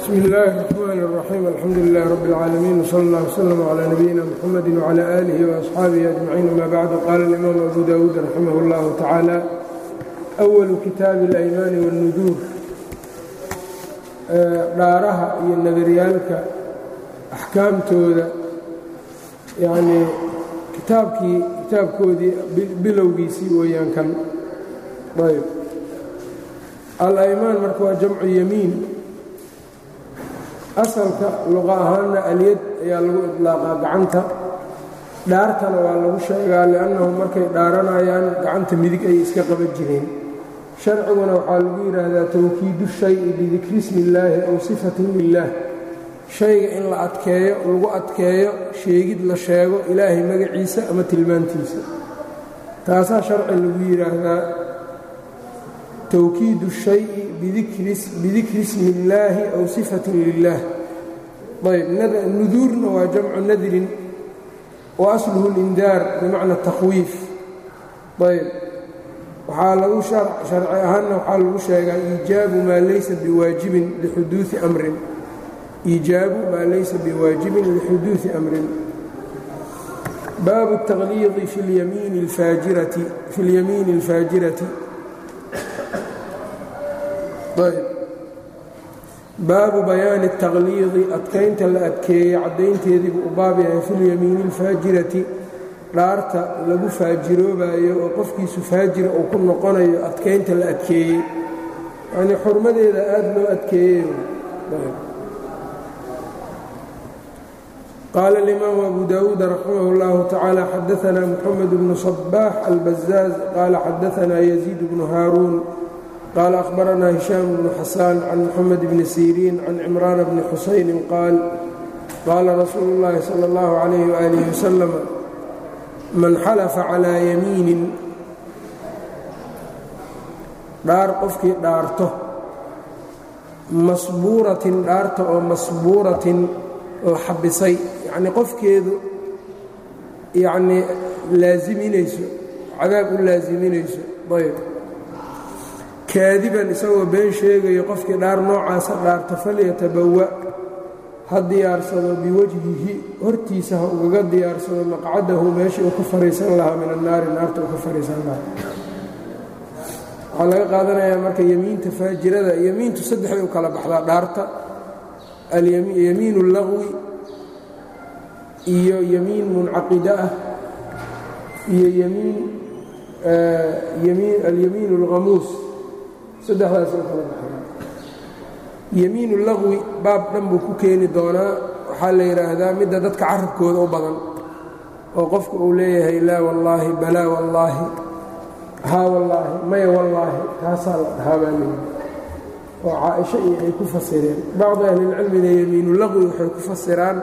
bsmi illaahi الرaxmaan الraxiim alxamdu lilah rab اlcaalamiin wsala اllah wslm clى nabiyina mxamadi wclى aalihi وasxaabihi ajmaciin ama bacdu qaala اlimaam abu dawuud raximah اllahu tacaala أwalu kitaabi اlaymaani wاlnuduur dhaaraha iyo nadaryaalka axkaamtooda yanii kitaabkii kitaabkoodii bilowgiisii weeyaan kan ayb al-aymaan marka waa jamcu yamiin asalka luqa ahaanna alyad ayaa lagu idlaaqaa gacanta dhaartana waa lagu sheegaa li'annahu markay dhaaranayaan gacanta midig ayay iska qaban jireen sharciguna waxaa lagu yidhaahdaa tawkiidu shayi bidikri ismi illaahi aw sifatin lilaah shayga in la adkeeyo lagu adkeeyo sheegid la sheego ilaahay magaciisa ama tilmaantiisa taasaa sharci lagu yidhaahdaa twkiid الشhayءi bidikri ismi اllaahi aw صifaة lilah ayb nuduurna waa jamcu nadrin wa asluhu اlindaar bimacna الtakhwiif ayb waxaa lagu sharci ahaanna waxaa lagu sheegaa iijaabu maa laysa biwaajibin lixuduuثi amrin iijaabu maa laysa biwaajibin lixuduuثi amrin baabu التaqliidi fi اlyamiini اlfaajirati baabu bayaani التaqliidi adkaynta la adkeeyey caddaynteedii buu u baab yahay fi lyamiini اlfaajirati dhaarta lagu faajiroobayo oo qofkiisu faajira uu ku noqonayo adkaynta la adkeeyey yanii xurmadeeda aad loo adkeeyey qaala اlimaamu abu dawuud raximah اllahu tacaala xadaثna mxamed bnu صbaax albazaaz qaala xadaثna yaziid bnu haaruun qال أخبرنا هiشhام بن xسان عن محمد بن سيرين عن عمران بن حuسين qاaل qاala رasuuل اللhi صلى الله عليه وآله وسلم maن xلفa عalى يميiن dhaar qofkii dhaarto masbuuratin dhaarta oo masbuuratin la xabisay yacnii qofkeedu yacnii laaziminayso cadaab u laasiminayso ayb kaadiban isagoo been sheegayo qofkii dhaar noocaasa dhaarta falyatabawa ha diyaarsado biwajhihi hortiisa ha ugaga diyaarsado maqcadahu meeshii uu ka fariisan lahaa min annaari naarta uu ka fariisan lahaa waxaa laga qaadanayaa marka yemiinta faajirada yemiintu saddexday u kala baxdaa dhaarta alyamiin اllagwi iyo yemiin muncaqida ah iyo alyamiin اlhamuus saddexdaas u kala baxdaa yemiinu lagwi baab dhan buu ku keeni doonaa waxaa la yidhaahdaa midda dadka carabkooda u badan oo qofku uu leeyahay laa wallaahi balaa wallaahi haa wallaahi maya wallaahi taasaa la dhahaa baa leeyahay oo caaisho iyo ay ku fasireen bacdu ahlilcilmina yemiinu lagwi waxay ku fasiraan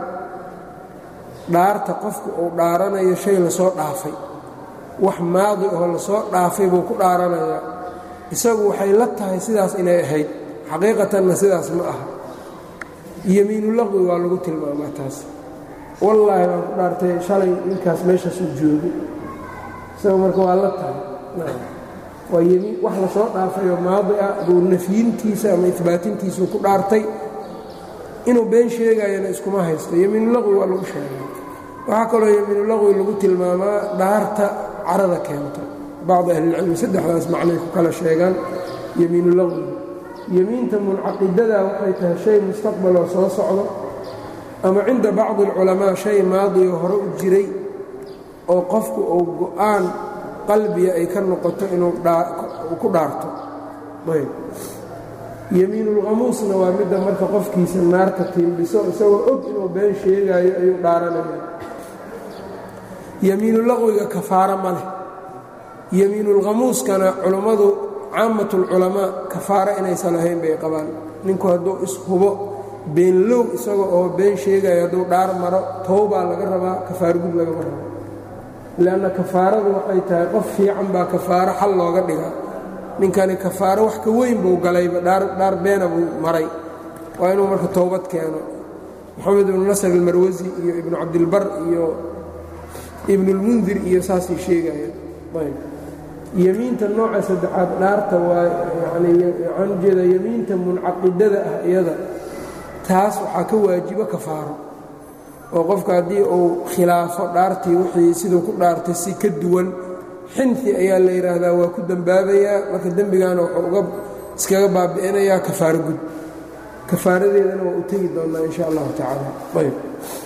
dhaarta qofku uu dhaaranayo shay lasoo dhaafay wax maadi oo lasoo dhaafay buu ku dhaaranayaa isagu waxay la tahay sidaas inay ahayd xaqiiqatanna sidaas ma aha yemiinu laqwi waa lagu tilmaamaa taas wallaahi baan ku dhaartay shalay ninkaas meeshaasuu joogay isagu marka waa la tahay waa yemiin wax lasoo dhaafayoo maadi ah buu nafyintiisa ama ibaatintiisuu ku dhaartay inuu been sheegayana iskuma haysto yemiinu laqwi waa lagu sheegay waxaa kaloo yemiinu laqwi lagu tilmaamaa dhaarta carada keento bacdu ahlilcilmi saddexdaas macnay ku kala sheegaan yemiinu laqwi yemiinta muncaqidada waxay tahay shay mustaqbaloo soo socdo ama cinda bacdi alculamaa shay maadiyo hore u jiray oo qofku uu go'aan qalbiga ay ka noqoto inuu ku dhaarto ayb yemiinulkhamuusna waa midda marka qofkiisa naarta tiimbiso isagoo og inuu been sheegaayo ayuu dhaaranaya yemiinulaqwiga kafaaro ma leh yemiinulkhamuuskana culummadu caammatulculamaa kafaaro inaysan ahayn bay qabaan ninku hadduu ishubo beenlow isaga oo been sheegayo hadduu dhaar maro towbaa laga rabaa kafaaro gud lagama rabo leanna kafaaradu waxay tahay qof fiican baa kafaaro xal looga dhigaa ninkani kafaaro wax ka weyn buu galayba dhaar beena buu maray waa inuu marka towbad keeno moxamed ibnu nasr almarwasi iyo ibnu cabdilbar iyo ibnulmundir iyo saasay sheegayaan yemiinta nooca saddexaad dhaarta waa yani waxaan ujeedaa yemiinta muncaqidada ah iyada taas waxaa ka waajibo kafaaro oo qofka haddii uu khilaafo dhaartii wixii siduu ku dhaartay si ka duwan xinfi ayaa la yidhaahdaa waa ku dembaabayaa marka dembigaana wuxuu uga iskaga baabi'inayaa kafaaro gud kafaaradeedana waa u tegi doonnaa in sha allahu tacaala ayb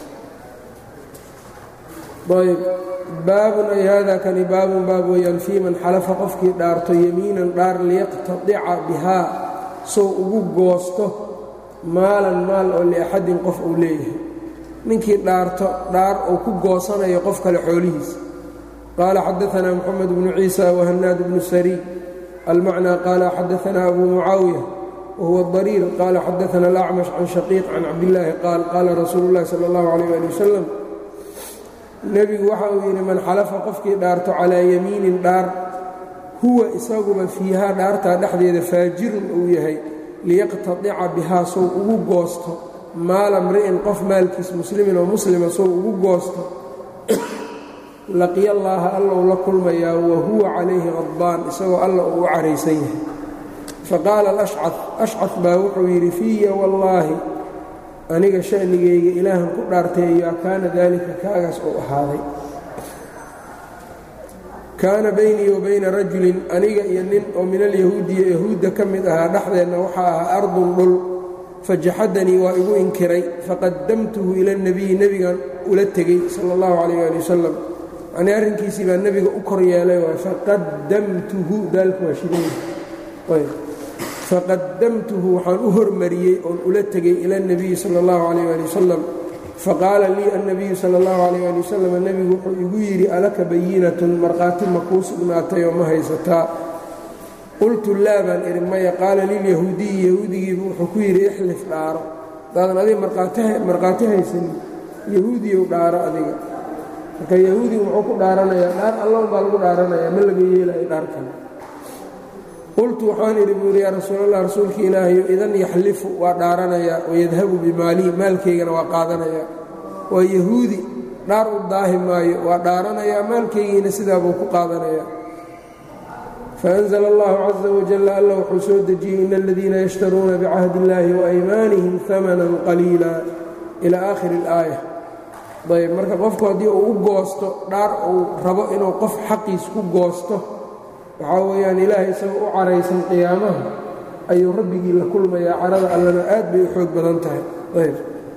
ayb baabun ay haadaa kani baabun baab weeyaan fii man xalafa qofkii dhaarto yemiinan dhaar liyaqtadica bihaa sow ugu goosto maalan maal oo liaxadin qof uu leeyahay ninkii dhaarto dhaar uu ku goosanayo qof kale xoolihiisa qaala xadaanaa moxamed bnu ciisa wahanaad bnu sariy almacnaa qaala xadaanaa abu mucaawiya wahuwa dariir qaala xadaana alacmash can shaqiiq can cabdillaahi qaal qaala rasuulu llahi sala allahu calayh ali wasalam nebigu waxa uu yidhi man xalafa qofkii dhaarto calaa yamiinin dhaar huwa isaguba fiihaa dhaartaa dhexdeeda faajirun uu yahay liyaqtadica bihaa sow ugu goosto maala mri'in qof maalkiis muslimin oo muslima sow ugu goosto laqiya allaaha allou la kulmayaa wa huwa calayhi qadbaan isagoo alla uu u caraysan yahay faqaala alashcad ashcad baa wuxuu yidhi fiiya wallaahi aniga shanigayga ilaahan ku dhaartay yaa kaana daalika kaagaas uu ahaaday kaana baynii wa bayna rajulin aniga iyo nin oo min alyahuudiya yahuudda ka mid ahaa dhexdeenna waxaa ahaa ardun dhul fajaxadanii waa igu inkiray faqadamtuhu ila nebiyi nebigan ula tegey sala allahu calayh ali wasalam yanii arrinkiisii baa nebiga u kor yeelay waay faqadamtuhu daalku waa shidayy faqadamtuhu waxaan u hormariyey oon ula tegey ila اnebiyi sala اllahu calayh ali wasalam faqaala lii annabiyu sala اllahu calayh ali wasalam nebigu wuxuu igu yidhi alaka bayinatun markhaati ma kuu sugnaatay oo ma haysataa qultu laa baan idhi maya qaala lilyahuudiyi yahuudigiibu wuxuu ku yidhi ixlif dhaaro hadaadan adiga markhaati haysanin yahuudiyow dhaaro adiga marka yahuudigu muxuu ku dhaaranayaa dhaar allown baa lagu dhaaranayaa ma laga yeelayo dhaar kale qultu waxaan idhi buu yidhi yaa rasuulallah rasuulka ilaahayo idan yaxlifu waa dhaaranayaa wayadhabu bimaalii maalkaygana waa qaadanayaa waa yahuudi dhaar u daahi maayo waa dhaaranayaa maalkaygiina sidaa buu ku qaadanayaa faأnzl اllahu caza wajal alla wuxuu soo dejiyey in aladiina yashtaruuna bicahdi اllahi waaymaanihim hamanan qaliila ila aakhiri اlaaya ayb marka qofku haddii uu u goosto dhaar uu rabo inuu qof xaqiis ku goosto waxaa weeyaan ilaahay isagoo u caraysan qiyaamaha ayuu rabbigii la kulmayaa carada allana aad bay u xoog badan tahay ayb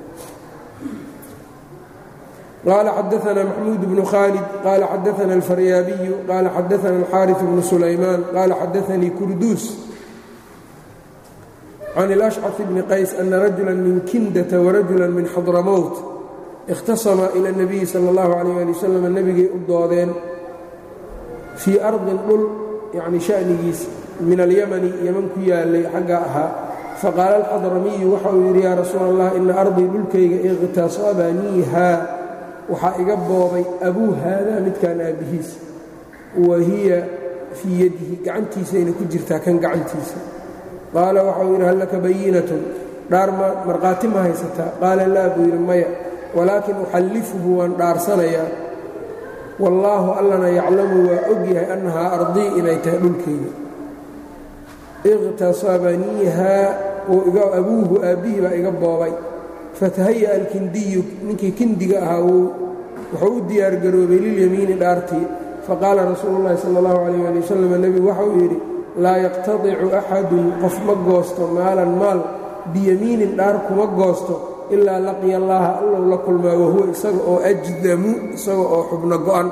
qaala xadaana maxmuud bnu khaalid qaala xadaana alfaryaabiyu qaala xadaana alxaariث bnu sulaymaan qaala xadaanii kurduus can اlashcaf bni qays ana rajula min kindata warajula min xadramowt ikhtasama ila اnabiyi sala اllahu calayh ali wasalam nebigay u doodeen fii ardin dhul yacni sha'nigiis min alyamani yeman ku yaalay xaggaa ahaa faqaala alxadramiyu waxa uu yidhi yaa rasuula allah ina ardii dhulkayga ikhtasabaniihaa waxaa iga boobay abuu haadaa midkaan aabbihiis wa hiya fii yadihi gacantiisayna ku jirtaa kan gacantiisa qaala waxauu yidhi hal laka bayinatun dhaar ma markhaati ma haysataa qaala laa buu yidhi maya walaakin uxallifuhu waan dhaarsanayaa wallaahu allana yaclamu waa og yahay annahaa ardii inay tahay dhulkayga iqhtasabaniihaa abuuhu aabbihii baa iga boobay fatahaya alkindiyu ninkii kindiga ahaa wuxuu u diyaargaroobay lilyamiini dhaartii faqaala rasuulu llahi sala allahu calayh ali wasalam nebigu waxauu yidhi laa yaqtadicu axadun qof ma goosto maalan maal biyamiinin dhaar kuma goosto ilaa laqiya allaaha allow la kulmaa wahuwa isaga oo ajdamu isaga oo xubno go'an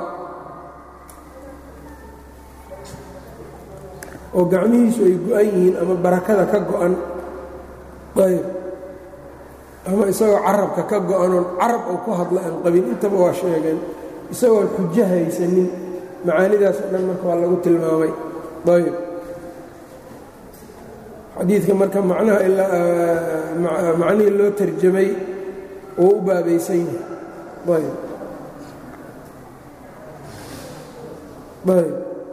oo gacmihiisu ay go'an yihiin ama barakada ka go'an ayb ama isagoo carabka ka go'anoon carab oo ku hadla aan qabin intaba waa sheegeen isagoon xujo haysanin macaanidaas oo dhan marka waa lagu tilmaamay ayb xadiidka marka macnaha macnihii loo tarjamay oo u baabaysan yahay ayb ayb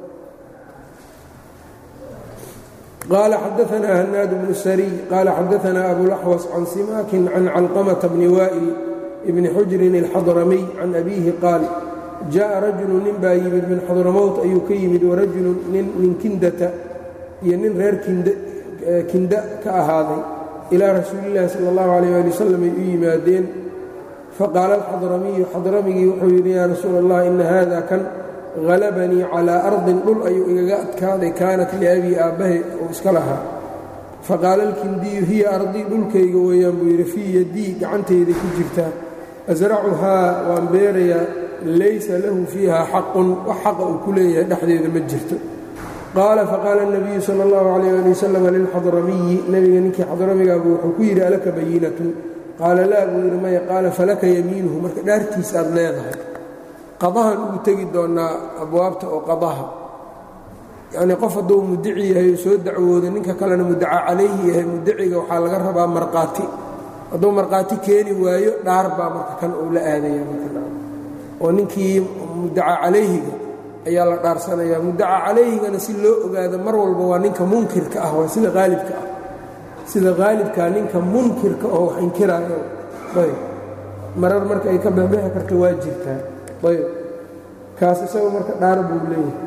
qaala xadaanaa hanaad bnu sariy qaala xadaanaa abulaxwas can simaakin can calqamata bni waa'il bni xujrin alxadramiy can abiihi qaal jaءa rajulu nin baa yimid min xadramowt ayuu ka yimid warajulu nin min kindata iyo nin reer kinda ka ahaaday ilaa rasuulillahi sala allahu calayh ali wasalam ay u yimaadeen faqaala alxadramiyu xadramigii wuxuu yidhi yaa rasuula allah ina haada kan halabanii calaa ardin dhul ayuu igaga adkaaday kaanat liabii aabbahay uu iska lahaa faqaala alkindiyu hiya ardii dhulkayga weeyaan buu yidhi fii yaddii gacantayda ku jirtaa asracuhaa waan beerayaa laysa lahu fiiha xaqun wax xaqa uu ku leeyahay dhexdeeda ma jirto qaala faqaala اnabiyu sala اllahu calayh ali wasalam lilxadramiyi nebiga ninkii xadramigaabu wuxuu ku yidhi alaka bayinatun qaala laa buu yidhi maya qaala falaka yamiinuhu marka dhaartiisa aad leedahay qadahan ugu tegi doonnaa abwaabta oo qadaha yacnii qof hadduu mudici yahay oo soo dacwoodo ninka kalena mudaca calayhi yahay mudiciga waxaa laga rabaa markhaati hadduu markhaati keeni waayo dhaar baa marka kan uu la aadaya oo ninkii mudaca calayhiga ayaa la dhaarsanayaa mudaca calayhigana si loo ogaado mar walba waa ninka munkirka ah waa sida haalibka ah sida haalibkaa ninka munkirka oo wax inkiraayo ayb marar marka ay ka bexbexi karto waa jirtaa ayb kaas isaga marka dhaar buu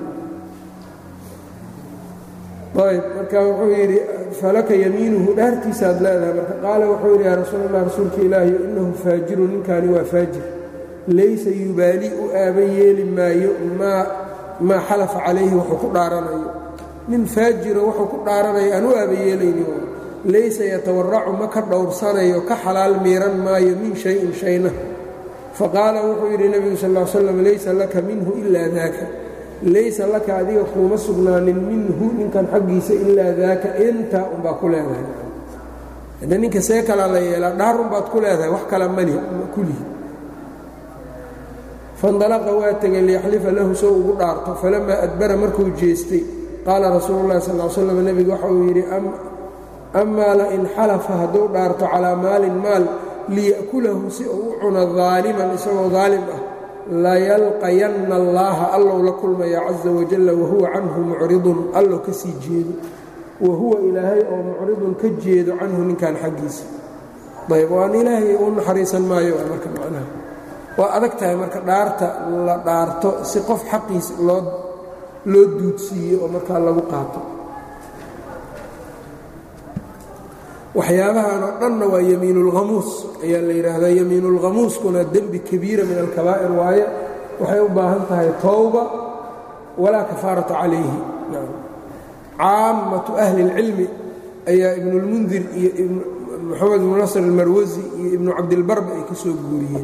leeyahay ayb marka wuxuu yidhi falaka yamiinuhu dhaartiisaad leedahay marka qaala wuxuu yidhi yaa rasuul allah rasuulka ilaahi innahu faajiru ninkaani waa faajir laysa yubaali u aaba yeeli maayo maa maa xalafa calayhi wuxuu ku dhaaranayo nin faajiro wuxuu ku dhaaranayo aan u aaba yeelayni laysa yatawaracu ma ka dhowrsanayo ka xalaal miiran maayo min shayin shayna faqaala wuxuu yidhi nebigu sal l slam laysa laka minhu ilaa daaka laysa laka adiga kuuma sugnaanin minhu ninkan xaggiisa ilaa daaka intaa unbaa ku leedahay hadda ninka see kalaa la yeelaa dhaar unbaad ku leedahay wax kala mali kulihi faindalaqa waa tegay liyaxlifa lahu soo ugu dhaarto falamaa adbara markuu jeestay qaala rasuulu llahi sal l slam nebigu waxa uu yidhi amaa lain xalafa hadduu dhaarto calaa maalin maal liya'kulahu si uu u cuno daaliman isagoo daalim ah layalqayanna allaaha allow la kulmaya caza wajalla wahuwa canhu mucridun allow ka sii jeedo wahuwa ilaahay oo mucridun ka jeedo canhu ninkan xaggiisa ayb waan ilaahay u naxariisan maayo marka macnaha waa adag tahay marka dhaarta la dhaarto si qof xaqiisa loo loo duudsiiyo oo markaa lagu qaato waxyaabahan oo dhanna waa yamiinulhamuus ayaa la yidhaahdaa yamiinulhamuuskuna dembi kabiira min alkabaa'ir waaye waxay u baahan tahay towba walaa kafaarata calayhi caammatu ahli اlcilmi ayaa ibnulmundir iyo moxamed ibnu nasr almarwasi iyo ibnu cabdilbarba ay ka soo guuriyeen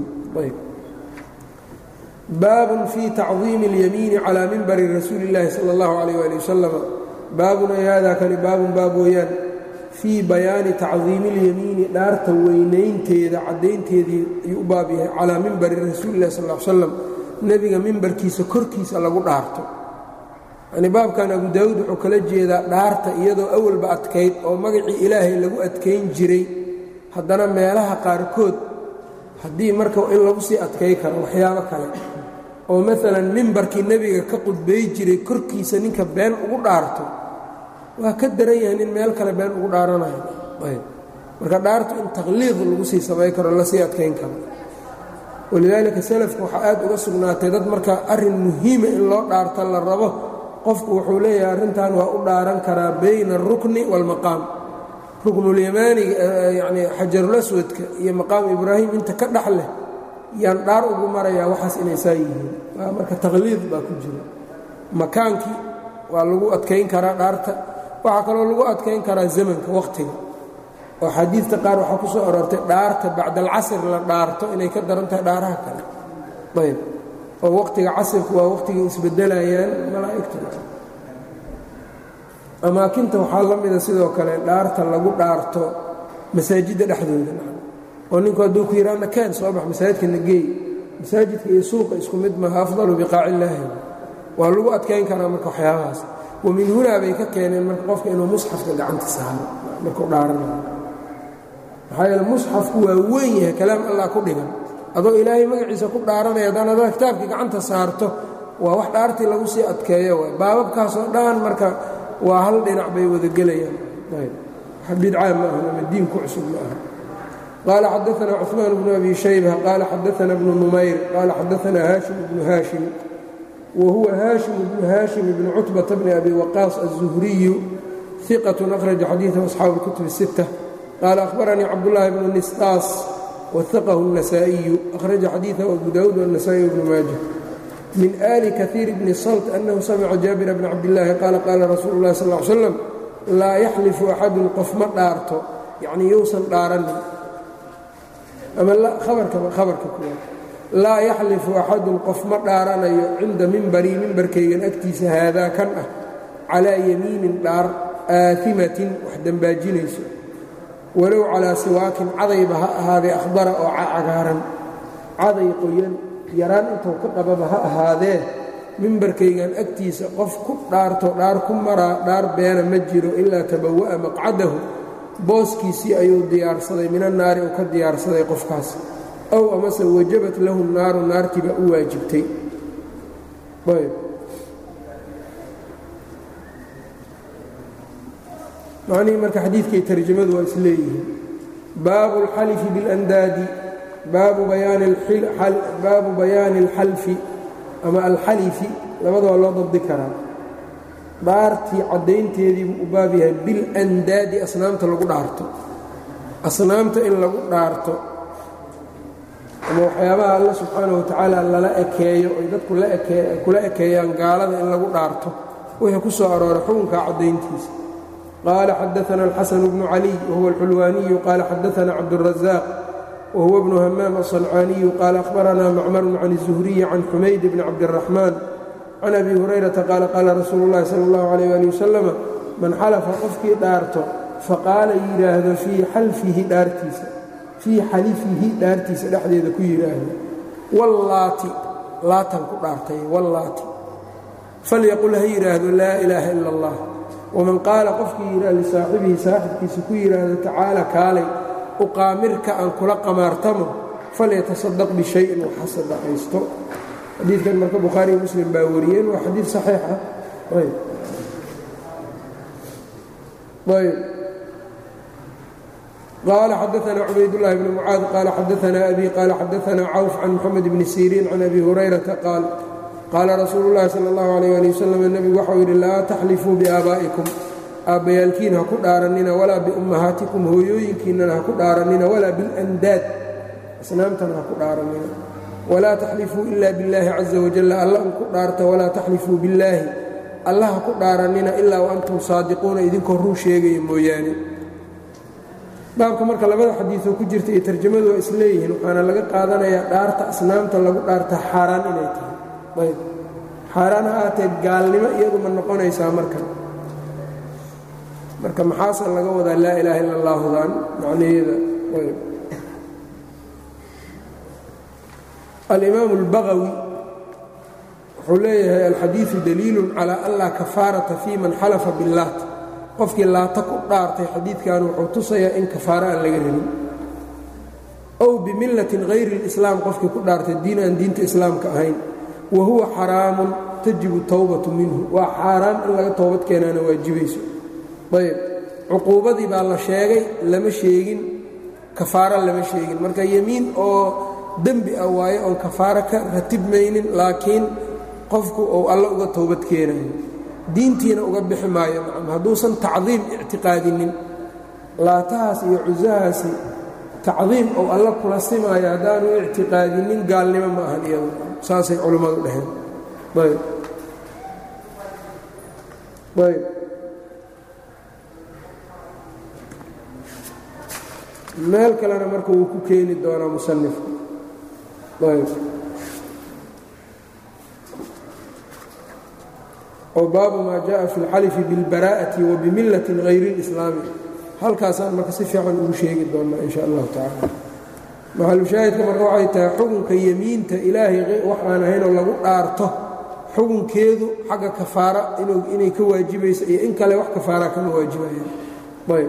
baabun fii tacdiimi اlyamiini calaa mimbari rasuuli اllaahi sala اllahu alayh ali wasalam baabun ay haadaa kani baabun baab weeyaan fii bayaani tacdiimi اlyamiini dhaarta weynaynteeda caddaynteedii ayuu u baab yahay calaa mimbari rasuuli illahi sal l slam nebiga mimbarkiisa korkiisa lagu dhaarto yanii baabkan abu daawuud wuxuu kala jeedaa dhaarta iyadoo awalba adkayd oo magacii ilaahay lagu adkayn jiray haddana meelaha qaarkood haddii marka in lagu sii adkay karo waxyaabo kale oo maalan mimbarkii nebiga ka qudbay jiray korkiisa ninka been ugu dhaarto waa ka daran yahay nin meel kale been ugu dhaaranayo ayb marka dhaartu in takhliiq lagu sii samay karo lasii adkayn karo walidaalika salafka waxaa aad uga sugnaatay dad marka arrin muhiima in loo dhaarta la rabo qofku wuxuu leeyahay arrintan waa u dhaaran karaa bayna alrukni waalmaqaam ruknulyamaaniga yanii xajarulaswadka iyo maqaamu ibraahim inta ka dhex leh yaan dhaar ugu marayaa waxaas inay saa yihiin waa marka takhliiq baa ku jira makaankii waa lagu adkayn karaa dhaarta waxaa kaloo lagu adkayn karaa zamanka wakhtiga oo xadiidta qaar waxaa ku soo aroortay dhaarta bacda alcasr la dhaarto inay ka daran tahay dhaaraha kale ayb oo wakhtiga casirku waa wakhtigay isbedelayaan malaa'igtu amaakinta waxaa la mida sidoo kale dhaarta lagu dhaarto masaajidda dhexdooda oo ninku hadduu ku yidhaahna keen soo bax masaajidka na geey masaajidka iyo suuqa isku mid maaha afdalu biqaaci illaahi waa lagu adkayn karaa marka waxyaabahaas wa min hunaa bay ka keeneen marka qofka inuu musxafka gacanta saaro markuu dhaaranayo maxaa yeele musxafku waa weyn yahay kalaam allah ku dhigan adoo ilaahay magaciisa ku dhaaranaya haddaan adaa kitaabkii gacanta saarto waa wax dhaartii lagu sii adkeeyo waay baababkaasoo dhan marka waa hal dhinac bay wada gelayaan bidcaa ma ahan ama diin ku cusub ma aha qaala xadaana cuثmaan bnu abi shayba qaala xadaana bnu numayr qaala xadaana haashim bnu haashim wa huwa haashim bnu haashim bnu cutbata bni abi waqaas aلzuhriyu iqat akhraja xadiiثa asxaabu اlkutub الsitta qaala akhbaranii cabdullaahi bnu nisqaas wahaqahu النasaaئiyu akhraja xadiiثahu abu dawuud والنasaaئي bnu maaja min ali kahiir bni salt annahu samica jaabira bna cabdillaahi qaala qaala rasuulu اllahi sal ly slam laa yaxlifu axadun qof ma dhaarto yacnii yousan dhaaranin ama abarka kuwa laa yaxlifu axadun qof ma dhaaranayo cinda mimbarii mimbarkaygan agtiisa haadaa kan ah calaa yamiinin dhaar aahimatin wax dembaajinayso walow calaa siwaakin cadayba ha ahaadee akhdara oo cagaaran caday qoyan yaraan intuu ka qababa ha ahaadee mimbarkaygan agtiisa qof ku dhaarto dhaar ku maraa dhaar beena ma jiro ilaa tabawa'a maqcadahu booskiisii ayuu diyaarsaday mina naari uu ka diyaarsaday qofkaas ow amase wajabat lahu naaru naartiibaa u waajibtay macnihii marka xadiidkay tarjamadu waa is leeyihiin baabu اlxalifi biاlandaadi baabu bayaani اlxalfi ama alxalifi labadaba loo dabdi karaa dhaartii caddaynteediibuu u baab yahay bilandaadi asnaamta lagu dhaarto asnaamta in lagu dhaarto ama waxyaabaha alla subxaanahu watacaala lala ekeeyo ay dadku kula ekeeyaan gaalada in lagu dhaarto wixii ku soo arooray xukunka caddayntiisa qaala xadaana alxasanu bnu caliy wahuwa alxulwaaniyu qaala xadaana cabdurazaaq wahuwa bnu hamaam aلصancaaniyu qaala akhbaranaa macmarun can الzuhriyi can xumayd bni cabdiraxmaan can abi hurayrata qaala qaala rasuulu اllahi sala اllahu alayh ali wasalama man xalafa qofkii dhaarto faqaala yidhaahdo fii xalfihi dhaartiisa fii xalifihi dhaartiisa dhexdeeda ku yidhaahdo wallaati laatan ku dhaartay wallaati falyaqul ha yidhaahdo laa ilaaha ila اllah waman qaala qofkii yidhaah lisaaxibihi saaxibkiisa ku yidhaahdo tacaala kaalay uqaamirka aan kula qamaartamo falyatasadaq bishayin waxa sadaqaysto xadiidkan marka bukhaariiyo muslim baa wariyeen waa xadiid saxiix ah ayb ayb qaala xadaana cubaydullaahi bni mucaad qaala xadaana abi qaala xadaana cawf can moxamed bni siriin can abi hurayrata qaal qaala rasuulu llaahi sala allahu alayh ali wasalam nebigu waxau yidhi laa taxlifuu biaabaa'ikum aabbayaalkiin ha ku dhaarannina walaa biummahaatikum hooyooyinkiinnana ha ku dhaarannina walaa bilandaad asnaamtana ha ku dhaarannina walaa taxlifuu ila billaahi caza wajalla alla un ku dhaarta walaa taxlifuu billaahi alla ha ku dhaarannina ilaa wa antum saadiquuna idinkoo run sheegaya mooyaane baabka marka labada xadiioo ku jirta iyo tarjamadu waa isleeyihiin waxaana laga qaadanayaa dhaarta asnaamta lagu dhaarta xaaraan inay tahay ayb xaaraan ha aatee gaalnimo iyadu ma noqonaysaa marka marka maxaasa laga wadaa laa ilaaha illa allaahudan macnaheeda ayb alimaam اlbagawi wuxuu leeyahay alxadiiثu daliilu calى an laa kafaarata fii man xalafa biاllaat qofkii laata ku dhaartay xadiidkan wuxuu tusayaa in kafaaro aan laga rabin ow bimillatin hayri اlislaam qofkii ku dhaartay diin aan diinta islaamka ahayn wa huwa xaraamun tajibu towbatu minhu waa xaaraam in laga toobad keenaana waajibayso ayb cuquubadii baa la sheegay lama sheegin kafaaro lama sheegin marka yemiin oo dembi ah waayo oon kafaaro ka ratibmaynin laakiin qofku uu alla uga toobad keenayo diintiina uga bixi maayo macam hadduusan tacdiim ictiqaadinin laatahaas iyo cusahaasi tacdiim ou alla kula simaayo haddaanu ictiqaadinin gaalnimo ma ahan iyadu saasay culimmadu dhaheen ayb ayb meel kalena marka wuu ku keeni doonaa musanifku ayb oo baabu maa jaءa fi اlxalifi biاlbaraa'ati wa bimillatin hayri اlislaami halkaasaan marka si fiican ugu sheegi doonnaa in sha allahu tacala maxalushaahidka marka waxay tahay xukunka yemiinta ilaahay wax aan ahaynoo lagu dhaarto xukunkeedu xagga kafaara inay ka waajibayso iyo in kale wax kafaara kama waajibayaan ayb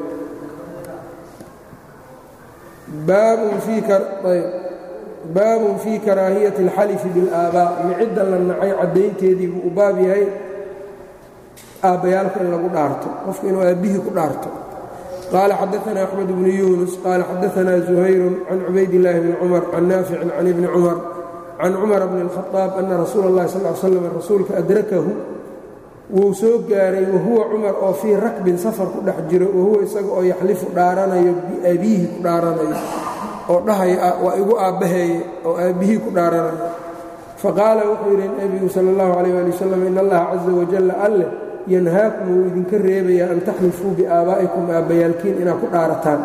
baabun fii karaahiyati اlxalifi biاlaabaa micidda la nacay caddaynteedii buu u baab yahay aabbayaalka in lagu dhaarto qofku inuu aabbihii ku dhaarto qaala xadaana axmed bnu yuunus qaala xadaanaa zuhayrun can cubaydillaahi bni cumar can naaficin can ibni cumar can cumar bni اlkhaaab ana rasuula اllahi sal l slam rasuulka adrakahu wuu soo gaaray wahuwa cumar oo fii rakbin safar ku dhex jiro wahuwa isaga oo yaxlifu dhaaranayo biabiihi ku dhaaranayo oo dhahaya waa igu aabbaheeye oo aabbihii ku dhaaranayo faqaala wuxuu yidhi nebigu sala allahu calayh ali wasalam in allaha caza wajalla alleh yanhaakum wuu idinka reebayaa an taxlifuu biaabaa'ikum aabbayaalkiin inaad ku dhaarataan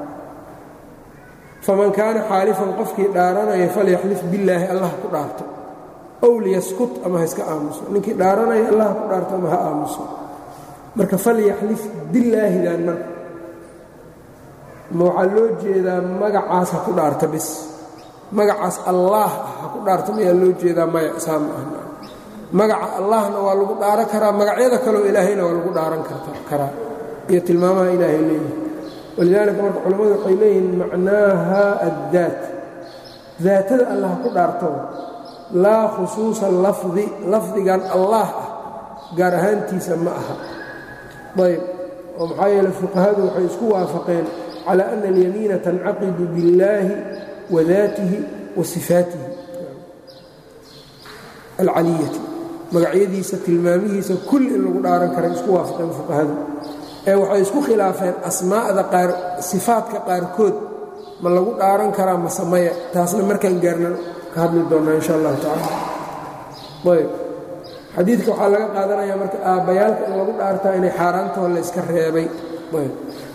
faman kaana xaalifan qofkii dhaaranaya falyaxlif billaahi allah ku dhaarto ow liyaskut ama ha iska aamuso ninkii dhaaranaya allah ku dhaarto ama ha aamuso marka falyaxlif billaahidan marka ma waxaa loo jeedaa magacaas ha ku dhaarta bis magacaas allaah ah ha ku dhaarta mayaa loo jeedaa maya saa ma ah magaca allahna waa lagu dhaaran karaa magacyada kaleo ilaahayna waa lagu dhaaran karaa iyo tilmaamaha ilaahay leeyihi walidaalika marka culammadu waxay leeyihiin macnaaha addaat daatada allah ku dhaarto laa khusuusa lafdi lafdigan allaah ah gaar ahaantiisa ma aha ayb oo maxaa yeele fuqahadu waxay isku waafaqeen cala ana alyamiina tancaqidu billaahi wa daatihi wa sifaatihi alcaliyati magacyadiisa tilmaamihiisa kulli in lagu dhaaran kara isku waafaqeen fuqahadu ee waxay isku khilaafeen asmaa'da qaar sifaadka qaarkood ma lagu dhaaran karaa mase maya taasna markaan gaarna ka hadli doonnaa insha allahu tacala ayb xadiidka waxaa laga qaadanayaa marka aabbayaalka in lagu dhaartaa inay xaaraantoo la iska reebay ayb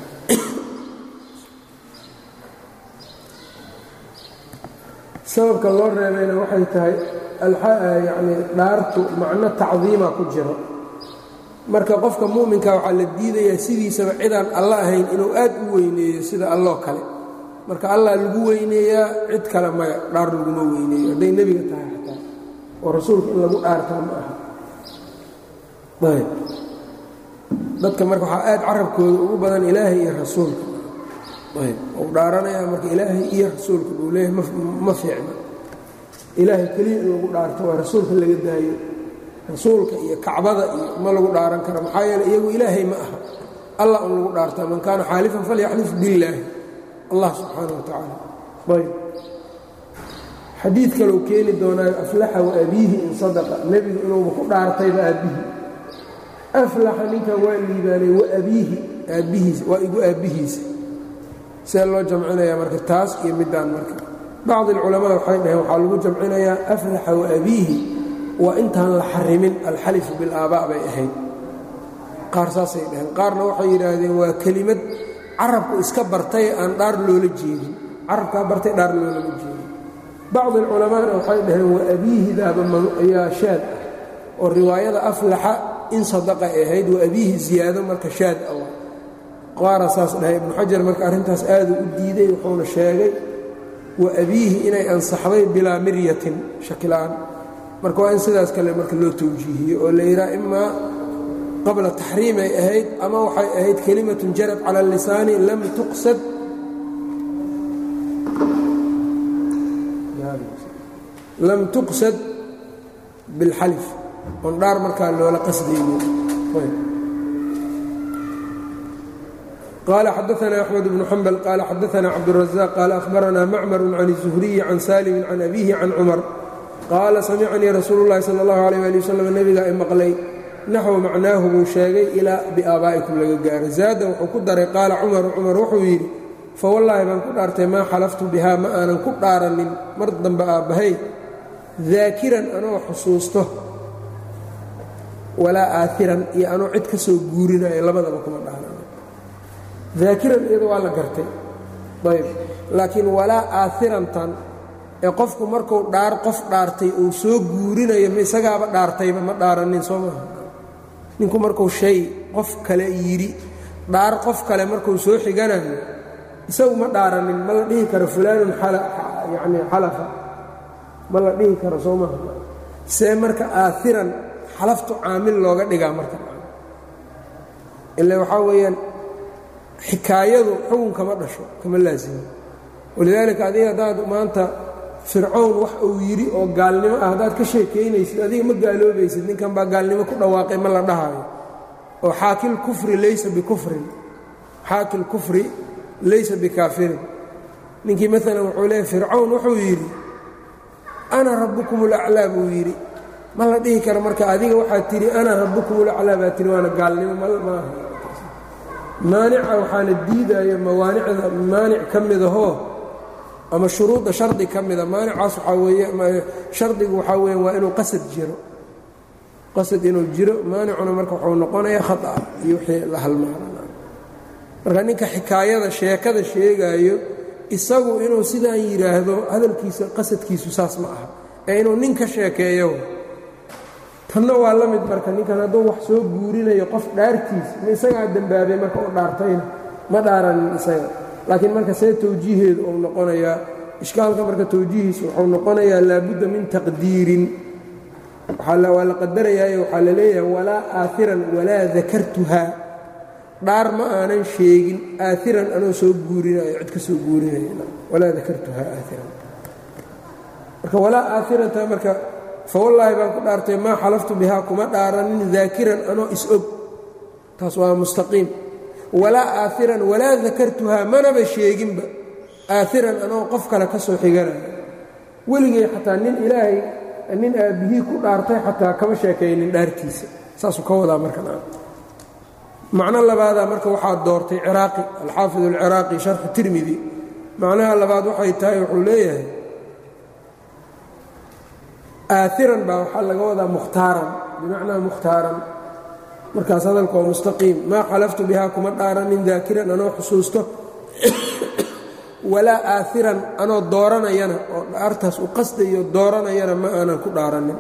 sababka loo reebayna waxay tahay yacni dhaartu macno tacdiima ku jiro marka qofka mu'minka waxaa la diidayaa sidiisaba cidaan alla ahayn inuu aad u weyneeyo sida alloo kale marka allah lagu weyneeyaa cid kale maya dhaar laguma weyneeyo hadday nebiga tahay xataa oo rasuulka in lagu dhaartaa ma aha ayb dadka marka waxaa aad carabkooda ugu badan ilaahay iyo rasuulka ayb uu dhaaranayaa marka ilaahay iyo rasuulka buu leeyahay ma fiicna ilaahay keliya in lagu dhaarto waa rasuulka laga daayo rasuulka iyo kacbada iyo ma lagu dhaaran karo maxaa yeele iyagu ilaahay ma aha allah un lagu dhaartaa man kaana xaalifan falyaxlif billaahi allah subxaana wa tacaala ayb xadiid kaleu keeni doonaayo aflaxa wa abiihi in sadaqa nebigu inuuba ku dhaartayba aabbihi aflaxa ninkan waa liibaanay wa abiihi aabbihiisa waa igu aabbihiisa see loo jamcinayaa marka taas iyo middaan marka bacdi alculamaa waxay dhaheen waxaa lagu jamcinayaa aflaxa wa abiihi waa intaan la xarimin alxalifu bilaabaa bay ahayd qaar saasay dhaheen qaarna waxay yidhaahdeen waa kelimad carabku iska bartay aan dhaar loola jeedin carabkaa bartay dhaar loolama jeedin bacdi alculamaana waxay dhaheen wa abiihidaaba ayaa shaad ah oo riwaayada aflaxa in sadaqa ay ahayd wa abiihi ziyaado marka shaad ah qaara saas dhahay ibnu xajar marka arrintaas aaduu u diiday wuxuuna sheegay wa abiihi inay ansaxday bilaa miryatin shakila'aan marka waa in sidaas kale marka loo tawjiihiyo oo la yidhaha imaa qabla taxriimay ahayd ama waxay ahayd kelimatun jarad cala lisaani lam tuqsad lam tuqsad bilxalif oon dhaar markaa loola qasdaynin qال xdثna أحمد بن حنبل qال xdثna cبدالرزاq qال أخبرna mcmر عن الزهري عن sالم عن أbيه عن cمر qaala samicnii rasuulu الlahi salى الlaه عalيه alي wsلم nebiga i maqlay naxو macnaahu buu sheegay ilaa biaabaa'ikum laga gaaro zaada wuxuu ku daray qaala cumaru cumar wuxuu yidhi fawallaahi baan ku dhaartay maa xalaftu bihaa ma aanan ku dhaaranin mar dambe aabbahay daakiran anoo xusuusto walaa aairan iyo anoo cid ka soo guurinayo labadaba kuma dhaaran daakiran iyada waa la gartay ayb laakiin walaa aairantan ee qofku marku dhaar qof dhaartay uu soo guurinayo ma isagaaba dhaartayba ma dhaaranin soo maaha ninku markuu shay qof kale yidhi dhaar qof kale markuu soo xiganayo isagu ma dhaaranin ma la dhihi karo fulaanun yani xalafa ma la dhihi karo soo maaha see marka aairan xalaftu caamil looga dhigaa marka ila waxaa weeyaan xikaayadu xugun kama dhasho kama laasimo walidaalika adiga haddaad maanta fircown wax uu yidhi oo gaalnimo ah haddaad ka sheekaynaysid adiga ma gaaloobaysid ninkan baa gaalnimo ku dhawaaqay ma la dhahayo oo xaakil kufri laysa bikufrin xaakil kufri laysa bikaafirin ninkii maalan wuxuu leeyahy fircown wuxuu yidhi ana rabbukum ulaclaa buu yidhi ma la dhihi karo marka adiga waxaad tihi ana rabbukum ulaclaa baa tihi waana gaalnimo maaha maanica waxaana diidaayo mawaanicda maanic ka midahoo ama shuruudda shardi ka mida maanicaas waxaa weeye shardigu waxaa weya waa inuu qasad jiro qasad inuu jiro maanicuna marka wuxuu noqonayaa khata iyo wixii la halmaana marka ninka xikaayada sheekada sheegaayo isagu inuu sidaan yidhaahdo hadalkiisa qasadkiisu saas ma aha ee inuu nin ka sheekeeyo tanna waa la mid marka ninkan hadduu wax soo guurinayo qof dhaartiis ma isagaa dembaabay marka u dhaartayna ma dhaaranin isaga laakiin marka see tawjiiheedu uu noqonayaa ishkaalka marka tawjiihiisu wuxuu noqonayaa laabudda min taqdiirin waa la qadarayaayo waxaa la leeyahay walaa aairan walaa dakartuhaa dhaar ma aanan sheegin aairan anoo soo guurinayo cid ka soo guurinayo walaa dakartuhaa aairan marka walaa aairantaa marka fawallaahi baan ku dhaartay maa xalaftu bihaa kuma dhaaranin daakiran anoo is-og taas waa mustaqiim walaa aairan walaa dakartuhaa manaba sheeginba aairan anoo qof kale ka soo xiganayo weligay xataa nin ilaahay nin aabbihii ku dhaartay xataa kama sheekaynin dhaartiisa saasuu ka wadaa markan macno labaadaa marka waxaa doortay ciraaqi alxaafid alciraaqi sharxu tirmidi macnaha labaad waxay tahay wuxuu leeyahay aairan baa waxaa laga wadaa mukhtaaran bimacnaa mukhtaaran markaas hadalka waa mustaqiim maa xalaftu bihaa kuma dhaaranin daakiran anoo xusuusto walaa aairan anoo dooranayana oo dhaartaas u qasdayo dooranayana ma aanan ku dhaaranin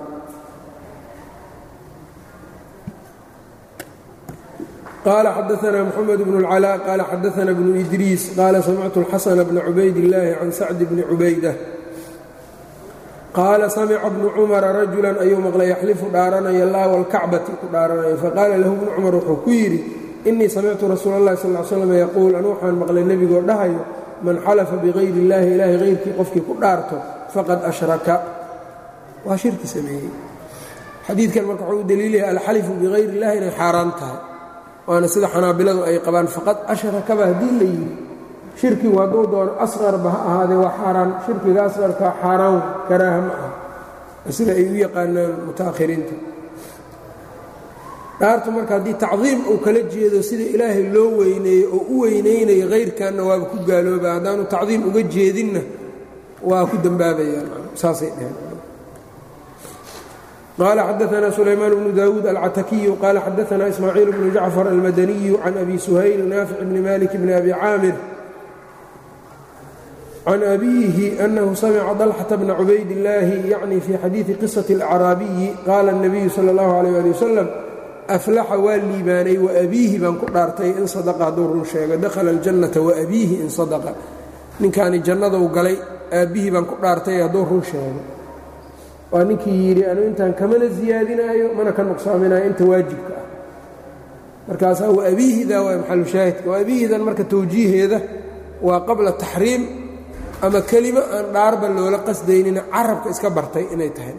qaala xadaanaa mxamed bnu اlcalaa qaala xadaana bnu idriis qaala samictu اlxasana bna cubayd illaahi can sacdi bni cubayda qaala samica bnu cumara rajulan ayuu maqlay yaxlifu dhaaranaya laa walkacbati ku dhaaranaya faqaala lahu bnu cumar wuxuu ku yidhi innii samictu rasuula اllahi sal l slam yaquul anu waxaan maqlay nebigoo dhahayo man xalafa bikayri اllaahi ilaahay hayrkii qofkii ku dhaarto faqad ashraka waa shirki sameeyey xadiidkan marka wuxuu u daliilaya alxalifu bikayri اllahi inay xaaraan tahay waana sida xanaabiladu ay qabaan faqad ashrakaba haddii la yidhi shirkigu hadduu doono asqarba ha ahaadee waa xaaraan shirkiga asqarkaa xaaraan karaaha ma aha sida ay u yaqaanaan mutaakhiriinta dhaartu marka haddii tacdiim uu kala jeedo sida ilaahay loo weyneeyo oo u weynaynayo hayrkanna waaba ku gaalooba haddaanu tacdiim uga jeedinna waa ku dembaabayaan saasay dheheen qaala xadaana sulaymaan bnu daawuud alcatakiyu qaala xadaana ismaaciil bnu jacfar almadaniyu can abi suhayl naafic bni malik bni abi caamir can abiihi anahu samica dalxata bna cubaydillaahi yacni fii xadiidi qisati alacraabiyi qaala اnabiyu sala اllahu alayh ali wasalam aflaxa waa liibaanay waabiihi baan ku dhaartay in sadaqa hadduu run sheego dakhala aljannata waabiihi in sadaqa ninkaani jannadou galay aabbihii baan ku dhaartay hadduu run sheego waa ninkii yidhi anu intaan kamana siyaadinaayo mana ka nuqsaaminayo inta waajibka ah markaasaa waabiihidaa waa maxalu shaahidka waabiihidan marka tawjiiheeda waa qabla taxriim ama kelimo aan dhaarba loola qasdaynina carabka iska bartay inay tahay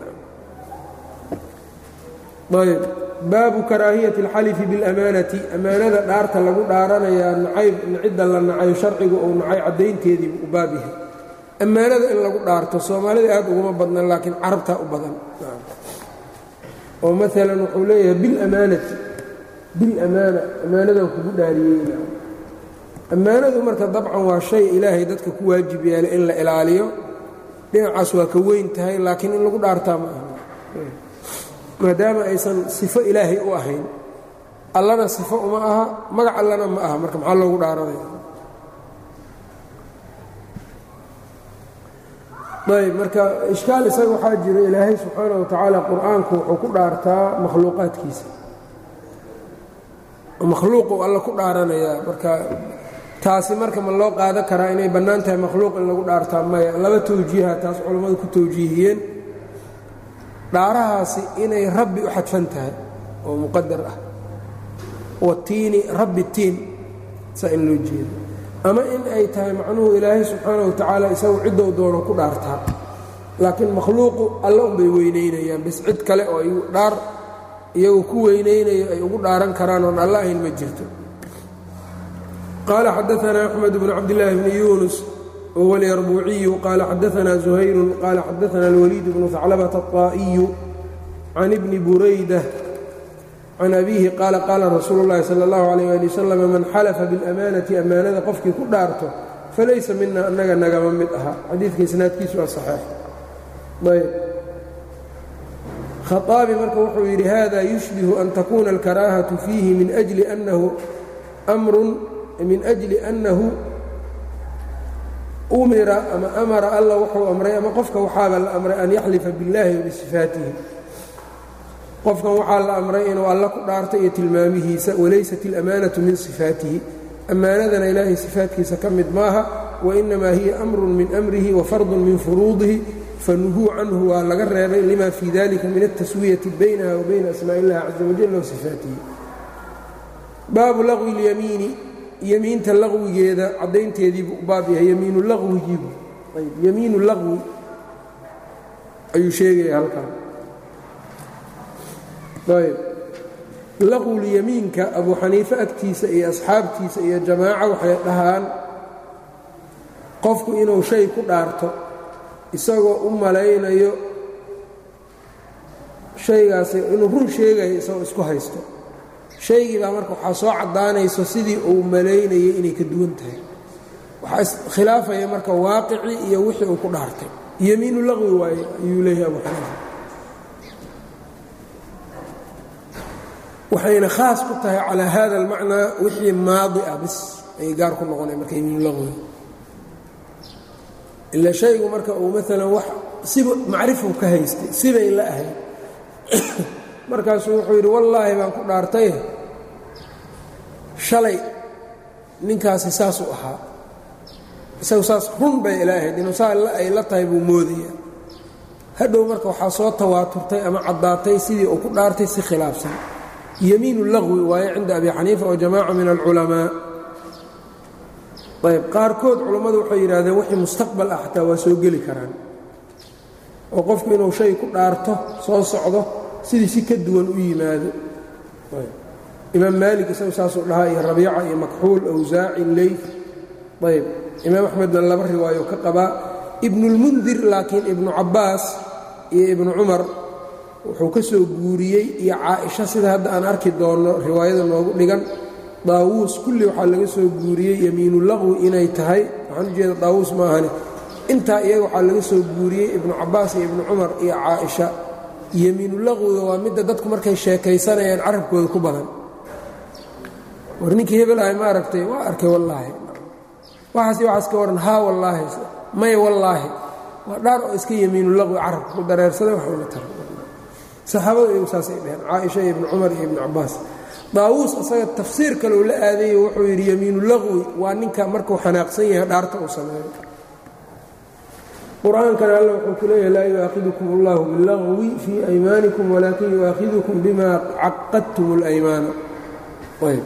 ayb baabu karaahiyati اlxalifi biاlamaanati amaanada dhaarta lagu dhaaranayaa nacayb cidda la nacayo sharcigu uu nacay caddaynteedii u baab yahay ammaanada in lagu dhaarto soomaalida aad uguma badnan laakiin carabtaa u badan oo maalan wuxuu leeyahay bilamaanati bilamaana ammaanadan kugu dhaariyey ammaanadu marka dabcan waa shay ilaahay dadka ku waajib yeelay in la ilaaliyo dhinacaas waa ka weyn tahay laakiin in lagu dhaartaa ma aha maadaama aysan sifo ilaahay u ahayn allana sifo uma aha magac allana ma aha marka maxaa loogu dhaaranaya ayb marka ishkaal isaga waxaa jira ilaahay subxaana wa tacaala qur-aanku wuxuu ku dhaartaa makhluuqaadkiisa makhluuqu alla ku dhaaranayaa marka taasi marka ma loo qaadan karaa inay bannaan tahay makhluuq in lagu dhaartaa maya laba tawjiiha taas culammadu ku tawjiihiyeen dhaarahaasi inay rabbi u xadfan tahay oo muqadar ah watiini rabbi tiin saa in loo jeedo ama in ay tahay macnuhu ilaahay subxaana wa tacaala isagu ciddou doono ku dhaartaa laakiin makhluuqu alla unbay weynaynayaan bis cid kale oo ay dhaar iyagu ku weynaynayo ay ugu dhaaran karaan oon alla ahayn ma jirto qaala xadaanaa axmed bnu cabdillaahi bni yuunus wahuwa alyarbuuciyu qaala xadaanaa zuhayrun qaala xadaana alwaliid bnu haclabata aطaa'iyu can ibni burayda can abiihi qaala qaala rasuulu اllahi salى اllahu عalيyh ali wasalam man xalafa biاlamaanati ammaanada qofkii ku dhaarto falaysa mina annaga nagama mid aha xadiidka isnaadkiisu waa saxeix ayb khaaabi marka wuxuu yidhi hada yushbihu an takuna alkaraahatu fiihi min ajli annahu amrun min ajli annahu umira ama amara alla wuxuu amray ama qofka waxaaba la amray an yaxlifa biاllahi wabisifaatihi qofkan waxaa la amray inuu alla ku dhaarto iyo tilmaamihiisa walaysat اlamaanaةu min sifaatihi ammaanadana ilaahay sifaatkiisa ka mid maaha wainamaa hiya amrun min amrihi wafardun min furuudihi fanuhuu canhu waa laga reebay lima fii dalika min altaswiyati baynaha wa bayna asmaa illahi caza wajal wa sifaatihi baabu laqwi اlyamiini yemiinta laqwigeeda caddaynteediibuu u baab yahay yemiinu laqwigiibu ayb yemiinu laqwi ayuu sheegaya halkan ayb laqwulyamiinka abuu xaniife agtiisa iyo asxaabtiisa iyo jamaaco waxay dhahaan qofku inuu shay ku dhaarto isagoo u malaynayo shaygaasi inuu run sheegayo isagoo isku haysto shaygii baa marka waxaa soo caddaanayso sidii uu malaynayay inay ka duwan tahay waxaa iskhilaafaya marka waaqicii iyo wixii uu ku dhaartay yemiinu laqwi waaye ayuu leeyahay abuu xaniifa waxayna khaas ku tahay calaa hada almacnaa wixii maadi ah bis ayay gaar ku noqonay marka yemiinu laqwi ila shaygu marka uu maalan wax siba macrifuu ka haystay sibay la ahayd markaasuu wuxuu yidhi wallaahi baan ku dhaartay shalay ninkaasi saasuu ahaa isagu saas run bay ila ahayd inuu saa ay la tahay buu moodaya hadhow marka waxaa soo tawaaturtay ama caddaatay sidii uu ku dhaartay si khilaafsan yemiinu laqwi waaye cinda abi xaniifa oo jamaaca min alculamaa ayb qaarkood culammadu waxay yidhahdeen wixii mustaqbal ah xataa waa soo geli karaan oo qofku inuu shay ku dhaarto soo socdo sidii si ka duwan u yimaado imaam maalik isagu saasuu dhahaa iyo rabiica iyo makxuul awsaaci leyf ayb imaam axmedna laba riwaayo ka qabaa ibnulmundir laakiin ibnu cabbaas iyo ibnu cumar wuxuu ka soo guuriyey iyo caaisha sida hadda aan arki doonno riwaayada noogu dhigan daawuus kulli waxaa laga soo guuriyey yemiinu laqwi inay tahay waxaan u jeeda daawuus ma ahane intaa iyaga waxaa laga soo guuriyey ibnu cabbaas iyo ibnu cumar iyo caaisha yemiinu laqwiga waa midda dadku markay sheekaysanayaan carabkooda ku badan war ninkii hebel ahay ma aragtay waa arkay wallaahi waxaas waxaas ka waran haa wallaahi maya wallaahi waa dhaar oo iska yemiinu laqwi carabka ku dareersaday wax uma tara saxaabadu iyagu saasay dheheen caaisha iyo ibnu cumar iyo ibnu cabbaas daawuus asaga tafsiir kale uu la aadayo wuxuu yidhi yemiinu laqwi waa ninka markuu xanaaqsan yahay dhaarta uu sameeyo qur-aankana alla wuxuu ku leeyahay laa yu'aakidukum allahu bilaqwi fii aymaanikum walaakin yu'aakidukum bima caqadtum اlaymaana ayb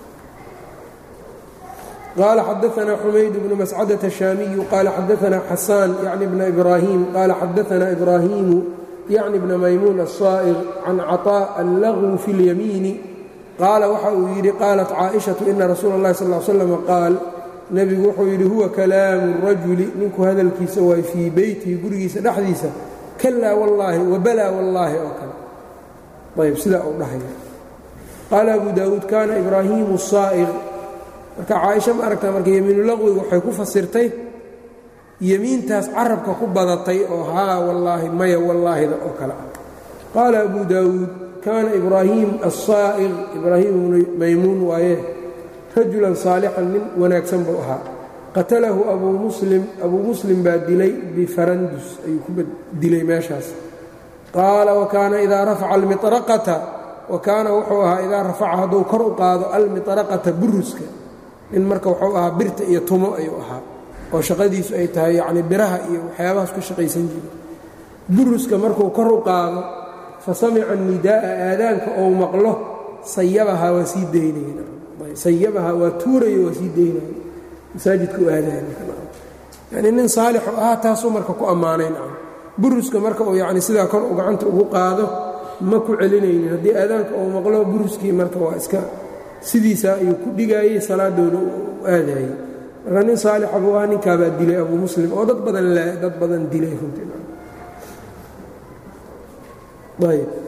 qaala xadaana xumayd bnu mascadة الشhaamiyu qaala xadaana xasaan yacni bna ibraahim qaala xadaana ibraahimu yacni bna maymuun الصaa'ir can caطاء allagwu fi اlyamiini qaala waxa uu yidhi qaalat caaئiشhaةu ina rasuula اllahi sal ا slm qaal nebigu wuxuu yidhi huwa kalaamu الrajuli ninku hadalkiisa waay fii beytihi gurigiisa dhexdiisa kalaa wallaahi wabalaa wallaahi oo kale ayb sidaa uu dhahaya qaala abu daawuud kaana ibraahimu الصaa'ir marka caaisha ma aragtaa marka yemiinu laqwiga waxay ku fasirtay yemiintaas carabka ku badatay oo haa wallaahi maya wallaahida oo kale ah qaala abu daawuud kaana ibraahim الصaa'ir ibraahim ibnu maymuun waaye rajulan saalixan nin wanaagsan buu ahaa qatalahu abuu muslim abuu muslim baa dilay bifarandus ayuu ku dilay meeshaas qaala wakaana idaa rafaca almiraqata wa kaana wuxuu ahaa idaa rafaca hadduu kor u qaado almiطraqata buruska nin marka wuxuu ahaa birta iyo tumo ayuu ahaa oo shaqadiisu ay tahay yacni biraha iyo waxyaabahaas ka shaqaysan jiray buruska markuu kor u qaado fa samica nidaa'a aadaanka ou maqlo sayabahaa waa sii daynaya sayabahaa waa tuurayo waa sii daynaya masaajidka u aadaya yacni nin saalixu ahaa taasuu marka ku ammaanay nacam buruska marka uu yacni sidaa kor u gacanta ugu qaado ma ku celinaynin haddii aadaanka uu maqlo buruskii marka waa iska sidiisa ayuu ku dhigaayey salaadooda u aadayey marka nin saalixa buu ahaa ninkaabaa dilay abuu muslim oo dad badan dad badan dilay runtii ayb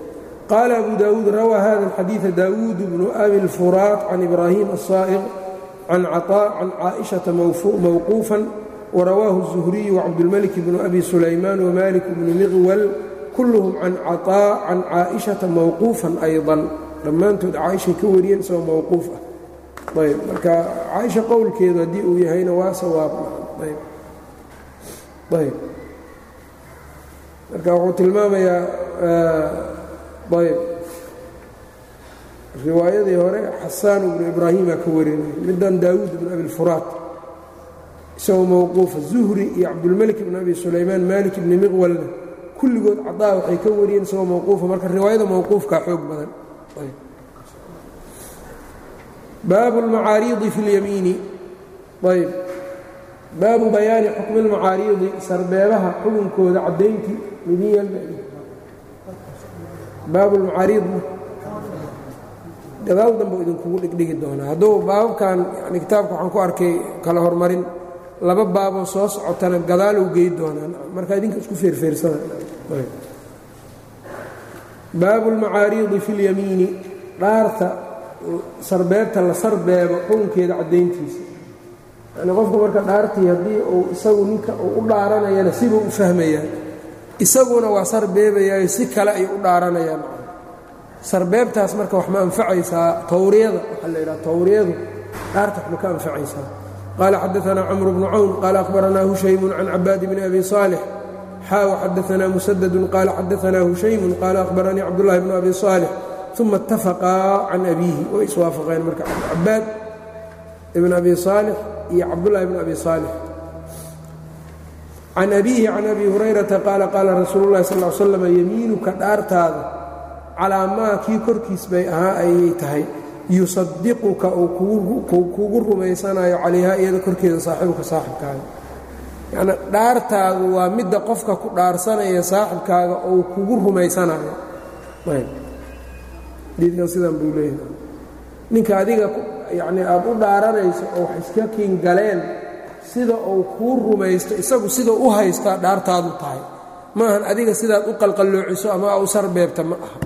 qaala abu daawuud rawaa hada alxadiida daawuud bnu abi lfuraat can ibraahim asaa'iq can caطaa can caaئiشhaةa mawquufan warawaahu الzuhriyu wcabdulmalik bnu abi sulaymaan wmalik bnu miqwal kulluhum can caطaa can caaئiشhaةa mawquufan ayضا dhammaantood caaishay ka wariyeen isagoo mawquuf ah ayb marka caaisha qowlkeedu haddii uu yahayna waa sawaab ayb ayb marka wuxuu tilmaamayaa ayb riwaayadii hore xasaan bnu ibraahiima ka warinaya middan daawuud bnu abilfuraat isagoo mawquufa zuhri iyo cabdulmelik bnu abi sulaymaan malik bni miqwalna kulligood cadaa waxay ka wariyeen isagoo mawquufa marka riwaayada mawquufkaa xoog badan baabu اlmacaariidi fi اlyamiini ayb baabu bayaani xukmi اlmacaariidi sarbeebaha xukunkooda caddayntii midin baabu lmacaariidna gadaal dambe idinkugu dhigdhigi doonaa hadduu baababkan yani kitaabka waxaan ku arkay kala hormarin laba baaboo soo socotana gadaaluu gey doonaan marka idinka isku feerfeersada baabu اlmacaariidi fi اlyamiini dhaarta sarbeebta la sarbeebo xukunkeeda caddayntiisa yani qofku marka dhaartii haddii uu isagu ninka uu u dhaaranayana sibuu u fahmayaa isaguna waa sarbeebayaayo si kale ay u dhaaranayaan sarbeebtaas marka wax ma anfacaysaa tawriyada waxaa la yidhaha tawriyadu dhaarta wax ma ka anfacaysaa qaala xadaanaa camru bnu cawn qaala akhbaranaa hushaymun can cabaadi bni abi saalix xaa waxadaanaa musadadun qaala xadaanaa hushaymun qaala akhbaranii cabdullahi bnu abi saalix uma اtafaqaa can abiihi way iswaafaqeen marka cabaad ibn abi saalix iyo cabdullahi bn abi saalix can abiihi can abi hurayrata qaala qaala rasuulu llahi sal l slam yemiinuka dhaartaada calaa maa kii korkiis bay ahaa ayay tahay yusadiquka uu kugu rumaysanayo calayhaa iyada korkeeda saaxibuka saaxibkaaga yacni dhaartaadu waa midda qofka ku dhaarsanaya saaxibkaaga ou kugu rumaysanayo diidkan sidan buu leeyahay ninka adiga yacnii aad u dhaaranayso oo wax iska kiin galeen sida uu kuu rumaysto isagu sida u haystaa dhaartaadu tahay maahan adiga sidaad u qalqalloociso ama u sarbeebta ma aha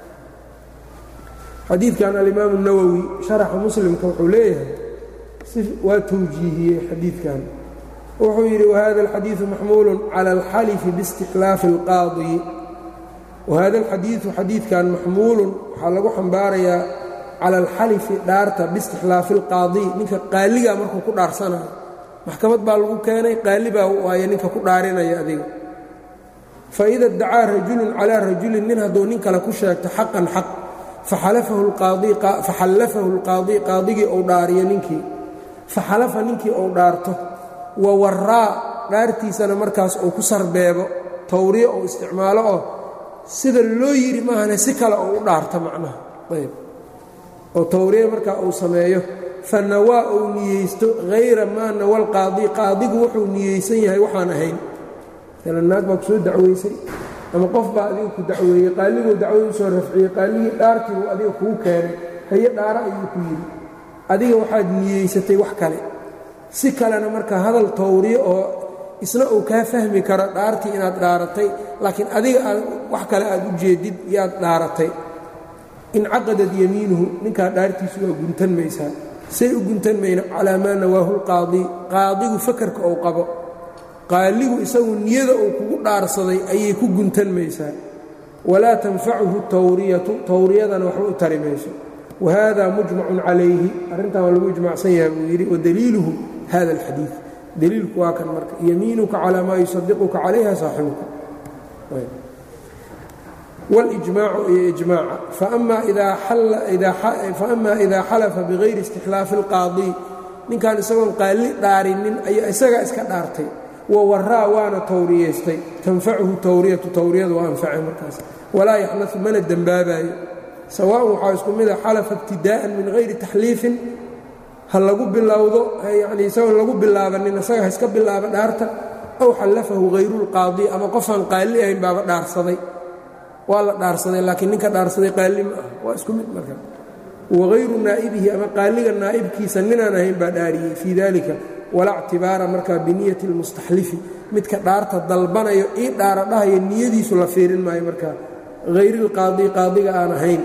xadiidkan alimaamu nawowi sharaxa muslimka wuxuu leeyahay waa tawjiihiyey xadiidkan wuxuu yidhi wahada alxadiidu maxmuulun cala alxalifi biistikhlaafi اlqaadi wahada alxadiidu xadiidkan maxmuulun waxaa lagu xambaarayaa cala alxalifi dhaarta biistikhlaafi اlqaadi ninka qaaligaa markuu ku dhaarsanayo maxkamad baa lagu keenay qaali baa waaye ninka ku dhaarinaya adiga faida dacaa rajulun calaa rajulin nin hadduu nin kale ku sheegto xaqan xaq faxallafahu اlqaadi qaadigii ou dhaariyo ninkii faxalafa ninkii ou dhaarto wa waraa dhaartiisana markaas uu ku sarbeebo tawriyo ou isticmaalo oo sida loo yidhi maahane si kale ou u dhaarto macnaha ayb oo tawriya markaa uu sameeyo fa nawaa uu niyeysto hayra maa nawa lqaadi qaadigu wuxuu niyeysan yahay waxaan ahayn maala naag baa ku soo dacweysay ama qof baa adiga ku dacweeyey qaaliguu dacwada u soo rafciyey qaaligii dhaartiibuu adiga kuu keenay haye dhaara ayuu ku yidhi adiga waxaad niyeysatay wax kale si kalena marka hadal tawriyo oo isna uu kaa fahmi karo dhaartii inaad dhaaratay laakiin adiga aad wax kale aad u jeedid yaad dhaaratay incaqadad yamiinuhu ninkaa dhaartiisu waa guntan maysaa say u guntan mayna calaa maa nawaahu lqaadi qaadigu fakarka ou qabo qaaligu isagu niyada uu kugu dhaarsaday ayay ku guntan maysaa walaa tanfacuhu tawriyatu tawriyadana waxba u tari mayso wahada mujmacun calayhi arrintan waa lagu ijmacsan yahay buu yidhi wadaliiluhu hada alxadiid daliilku waa kan marka yamiinuka calaa maa yusadiquka calayha saaxibuka wاljmaacu iyo ijmaaca faama ida xalafa bigayri istixlaafi اlqaadi ninkan isagoon qaali dhaarinin ayaa isagaa iska dhaartay wawaraa waana tawriyaystay tanfacuhu tawriyatu tawriyadu waa anfacay markaas walaa yaxnau mana dembaabayo sawaaءn waxaa isku mida xalafa ibtidaa'an min hayri taxliifin ha lagu bilowdo yani isagoon lagu bilaabanin isaga ha iska bilaaba dhaarta aw xallafahu hayru اlqaadi ama qofaan qaali ahayn baaba dhaarsaday waa la dhaarsaday laakiin ninka dhaarsaday qaali ma ah waa isku mid marka wagayru naa'ibihi ama qaaliga naa'ibkiisa ninaan ahayn baa dhaariyey fii dalika walaa ctibaara markaa biniyati اlmustaxlifi midka dhaarta dalbanayo ii dhaara dhahaya niyadiisu la fiirin maayo markaa hayri اlqaadi qaadiga aan ahayn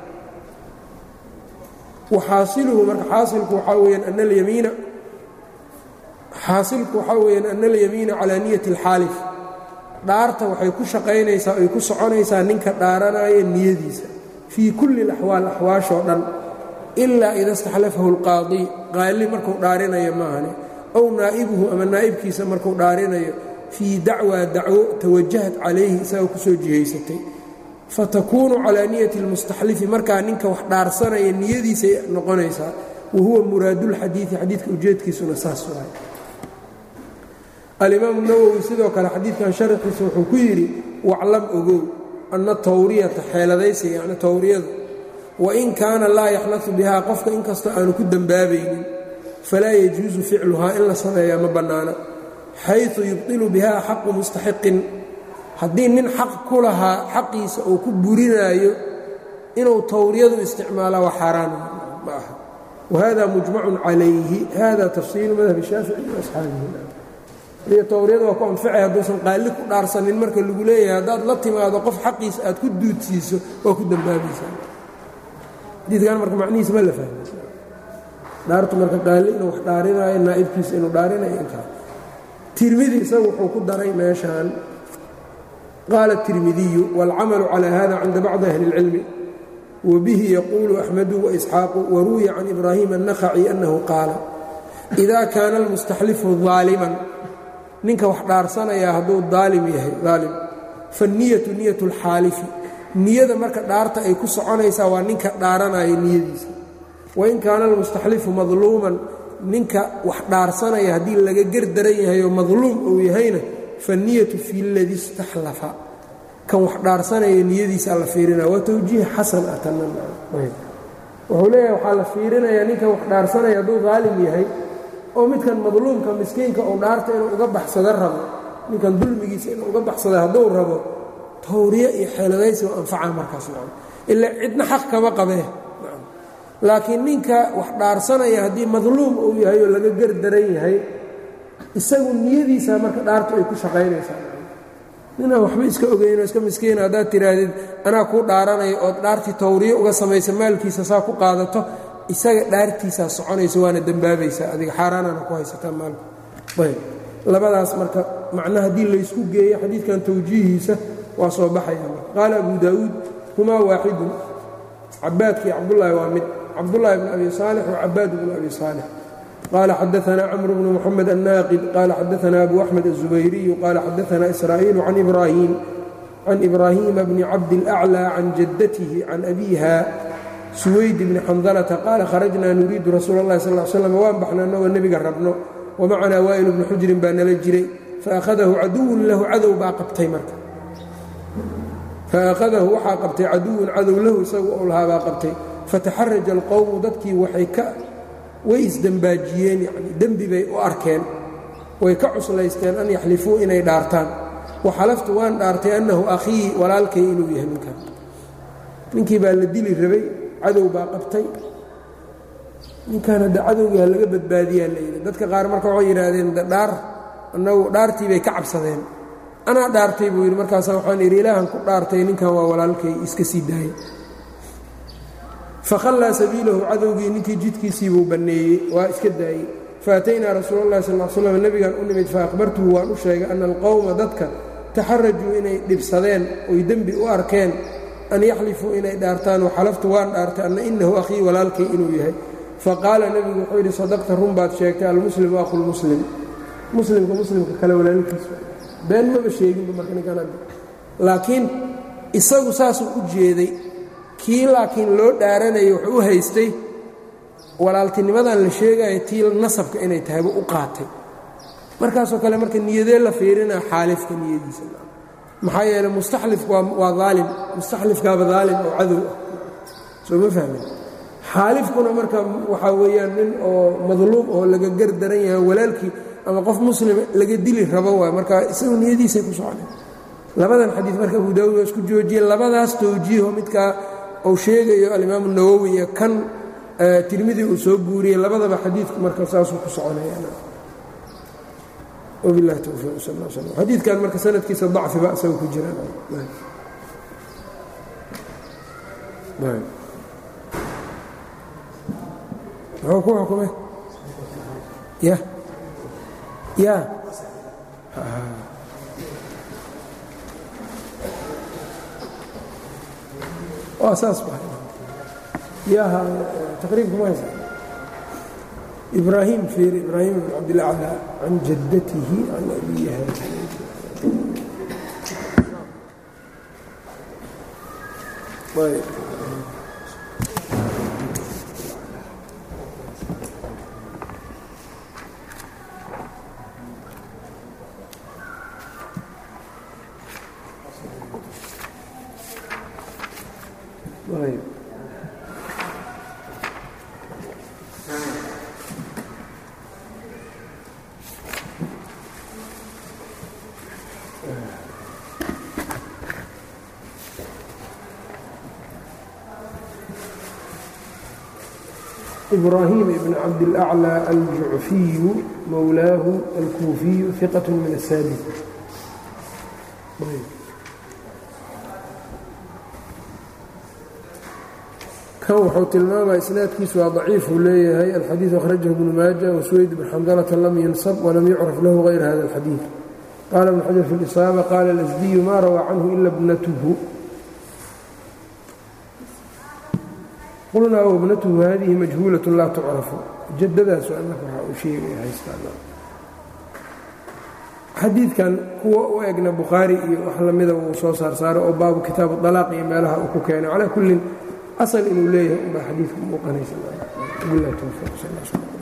waxaasiluhu marka xaasilku waxaa weyaan ana alyamiina xaasilku waxaa weyaan ana alyamiina calaa niyati اlxaalif dhaarta waxay ku shaqaynaysaa ay ku soconaysaa ninka dhaaranaya niyadiisa fii kulli اlaxwaal axwaashoo dhan ilaa ida istaxlafahu اlqaadi qaali markuu dhaarinayo maahane ow naa'ibuhu ama naa'ibkiisa markuu dhaarinayo fii dacwaa dacwo tawajahat calayhi isagoo ku soo jihaysatay fatakuunu calaa niyati اlmustaxlifi markaa ninka wax dhaarsanaya niyadiisay noqonaysaa wa huwa muraadulxadiidi xadiidka ujeedkiisuna saas waay alimaamu nawowi sidoo kale xadiidkan sharaxiisa wuxuu ku yidhi waclam ogow anna tawriyata xeeladaysiga yani tawriyadu wain kaana laa yaxnadu bihaa qofka inkastoo aanu ku dembaabaynin falaa yajuusu ficluhaa in la sameeyaa ma bannaana xayثu yubطilu bihaa xaqu mustaxiqin haddii nin xaq ku lahaa xaqiisa uu ku burinaayo inuu tawriyadu isticmaalaa waa xaaraan ma aha wahada mujmacun calayhi hada tafsiilu madhab shaafici waasxaabihi tawriyada waa ku anficay hadduusan qaalli ku dhaarsanin marka lagu leeyahay haddaad la timaado qof xaqiisa aad ku duudsiiso waa ku dembaabaysaa xadiidkan marka macnihiisa ma la fahmaysa dhaartu marka qaalli inuu wax dhaarinaayo naa'ibkiisa inuu dhaarinayo intaa tirmidi isagu wuxuu ku daray meeshaan qaala الtirmidiyu wاlcamalu calى hada cinda bacdi ahli اlcilmi wabihi yaquulu axmedu waisxaaqu waruwiya can ibraahim الnakhaci annahu qaala إida kaana اlmustaxlifu ظaaliman ninka wax dhaarsanaya hadduu daalim yahay daalim faالniyatu niyat اlxaalifi niyada marka dhaarta ay ku soconaysaa waa ninka dhaaranaya niyadiisa wain kaana almustaxlifu madluuman ninka wax dhaarsanaya haddii laga gerdaran yahay oo madluum uu yahayna faالniyatu fi اladii istaxlafa kan wax dhaarsanaya niyadiisaa la fiirinaya waa towjiih xasan ah tanawuxuu leeyahay waxaa la fiirinayaa ninkan wax dhaarsanaya hadduu daalim yahay oo midkan madluumka miskiinka uu dhaarta inuu uga baxsado rabo ninkan dulmigiisa inuu uga baxsado hadduu rabo tawriye iyo xeeladaysi waa anfacaa markaas ila cidna xaq kama qabee laakiin ninka wax dhaarsanaya haddii madluum uu yahay oo laga gerdaran yahay isagu niyadiisaa marka dhaartu ay ku shaqaynaysaa ninaan waxba iska ogeyn oo iska miskiina haddaad tidhaahdid anaa kuu dhaaranaya ood dhaartii tawriye uga samaysa maalkiisa saa ku qaadato isaga dhaartiisaa soconaysa waana dembaabaysaa adiga xaaraanana ku haysataa maalka ayb labadaas marka macna haddii laysku geeyo xadiidkan tawjiihiisa waa soo baxaya marka qaala abu daa'uud humaa waaxidun cabaadkii cabdullaahi waa mid cabdullaahi bn abi saalix wa cabaad bnu abi saalix qال xdثna cمر بن محمد الناqد qال xdثna أbو أحمد الزبيري qال xdثna إسرائيل عن إبراهيم عن إبراهيم بن cabد الأعلى عن جدته عن أbيها سويد بن xنdلة qال khرجna نuriidu رasuul الlahi صلى اه sلم waan baxna anagoo nebiga rabno وmacnaa wائل بن xujrin baa nala jiray faأkhadahu caduw lahu cadow baa qabtay marka faأkhadahu waxaa qabtay caduwun cadow lahu isagu ou lahaa baa qabtay fataxaraja الqowmu dadkii waxay ka way isdembaajiyeen yani dembi bay u arkeen way ka cuslaysteen an yaxlifuu inay dhaartaan waxalaftu waan dhaartay annahu akhii walaalkay inuu yahay ninkan ninkii baa la dili rabay cadow baa qabtay ninkan hadda cadowgaa laga badbaadiyaa la yidhi dadka qaar marka waxay yidhaahdeen dhaar annagu dhaartii bay ka cabsadeen anaa dhaartay buu yidhi markaasa waxaan idhi ilaahan ku dhaartay ninkan waa walaalkay iska sii daayay fakhallaa sabiilahu cadowgii ninkii jidkiisii buu banneeyey waa iska daayey faataynaa rasuul اllahi sal l slam nebigan u nimid faahbartuhu waan u sheegay ana alqowma dadka taxarajuu inay dhibsadeen oy dembi u arkeen an yaxlifuu inay dhaartaan waxalaftu waan dhaartay anna inahu akhii walaalkay inuu yahay faqaala nebigu wuxuu yidhi sadaqta run baad sheegtay almuslimu akhulmuslim muslimka muslimka kale walaalkiis been maba sheeginba marka ninkan laakiin isagu saasuu u jeeday kii laakiin loo dhaaranayay wuxuu u haystay walaaltinimadan la sheegaya tii nasabka inay tahayba u qaatay markaasoo kale marka niyadee la fiirinaa xaalifka niyadiisa maxaa yeeley mustaxlifku waa aalim mustaxlifkaaba daalim oo cadow ah soo ma fahmin xaalifkuna marka waxaa weeyaan nin oo madluum oo laga gar daran yahay walaalkii ama qof muslima laga dili rabo waay marka isagu niyadiisay ku socdeen labadan xadiid marka abu daawud waa isku joojiyey labadaas towjiiho midkaa uu sheegayo alimaamu nawowi iyo kan tirmidi uu soo guuriyey labadaba xadiidku marka saasuu ku soconaywabilahi towfiiq sal l slm xadiidkan marka sanadkiisa dacfiba isaga ku jiraan muxuu ku xukumay ya ya waa saas ba yaha taqriibka ma haysa ibraahim fiir ibraahim bn cabdillah cala can jaddatihi can abiyiha إbrahيm بن cabdالأعlى الjucfiyu mowlaahu الkuufiyu ثiqaة min الsaadis kan wuxuu tilmaamaya isnaadkiisu waa ضaciifuu leeyahay alxadiiث أkhrajaه بن maaجة وsweyd بن xamdلة lam yunsb وlam yucraf lahu غayr hada الxadiiث qala بن xaجر في الإصاabة qala الأsdiyu ma rawى canhu ila bnatه qulnaa wabnatuhu hadihi majhuulaة laa tucrafu jadadaas anaka waxaa uu sheegaya haystaxadiidkan kuwa u egna bukhaari iyo wax lamida uu soo saar saaray oo baabu kitaabu dalaaq iyo meelaha uu ku keenay calaa kullin asal inuu leeyahay unbaa xadiidka muuqanaysa bilah towfiiq sal